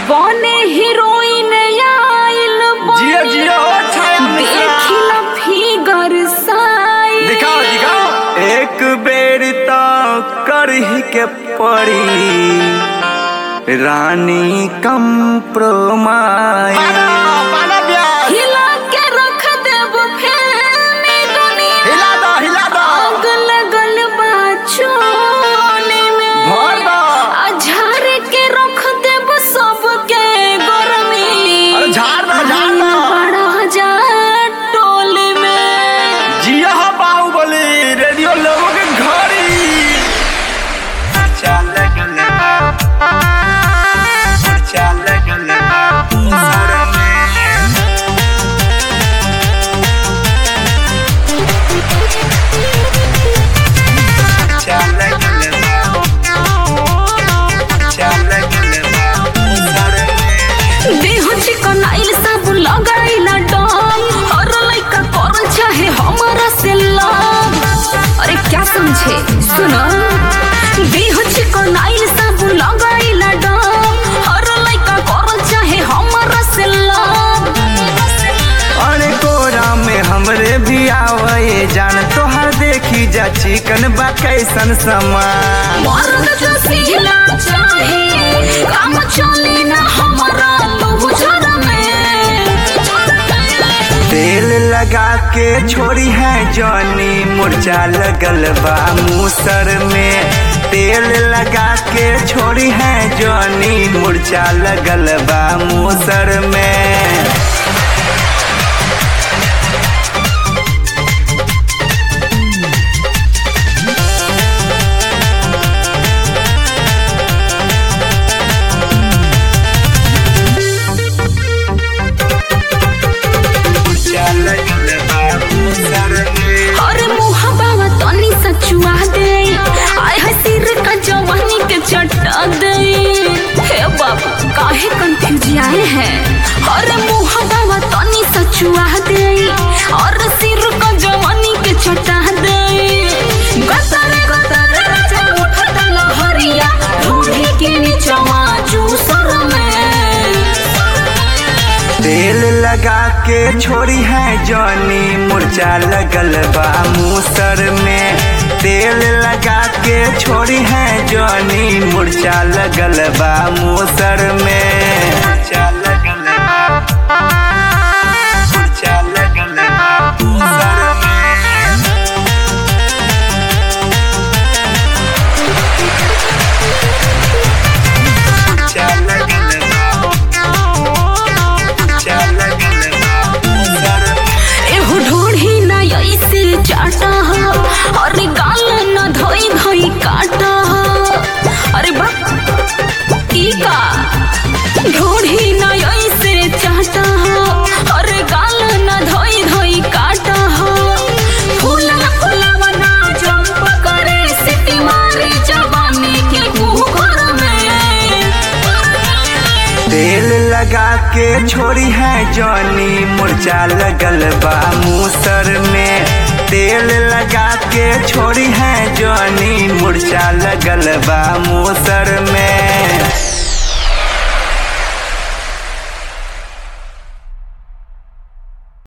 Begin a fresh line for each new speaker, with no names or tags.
बने हीरोइन आइल
जियो जियो छाया मिश्रा
देखिला फिगर साइल
दिखाओ दिखाओ एक बेर तो करही के पड़ी रानी कंप्रोमाइज
हिला के रख देब फिल्मी दुनिया आग लगल बा चोली में
भर दो।
आ झाड़ के रख देब सबके गरमी
अरे झाड़ दो, झाड़ दो।
बड़ा जा टोली में
जिया हो बाहुबली रेडियो लोगों के घड़ी चल गले चल गले सर में चल गले चल गले सर में
देह चिकन आइल सब लगाइला डम हर लइका करल चाहे हमरा से लव अरे क्या समझे सुनो देह चिकन आइल सब लगाइला डम हर लइका करल चाहे हमरा से लव
अरे कोरा में हमरे भी आवे जान तोहर देखी जा चिकन बा कैसन समान
मर्द जो सिहला चाहे काम चली ना हमरा लुजर में
तेल लगा के छोड़ी है जॉनी मुरझा लगल बा मूसर में तेल लगा के छोड़ी है जॉनी मुरझा लगल बा मूसर में मुरझा लगल बा मूसर में
और मुहबावा तनी सचुआ दे आय है सिर का जवानी के चटा दे हे बाबा काहे कंफ्यूज आए हैं और मुहबावा तनी सचुआ दे और सिर का जवानी के चटा दे गतर गतर राजा उठत लहरिया ढूंढी के नीचवा जूसर में
तेल लगा के छोड़ी है जॉनी मुरझा लगल बा मूसर में तेल लगा के छोड़ी है जॉनी मुरझा लगल बा मूसर में मुरझा लगल बा मुरझा लगल बा मूसर में मुरझा लगल बा मुरझा लगल बा मूसर में
एहू ढूढ़ी ना ऐसे चाटा हो अरे गाल न धोई धोई काटा हो अरे बा ई का ढूढ़ी ना ऐसे चाटा हो अरे गाल न धोई धोई काटा हो फूला फूलावा ना जंप करे सिटी मारे जवानी के कुकर में
तेल लगा के छोड़ी है जॉनी मुरझा लगल बा मूसर में तेल लगा के छोड़ी है जॉनी मुरझा लगल बा मूसर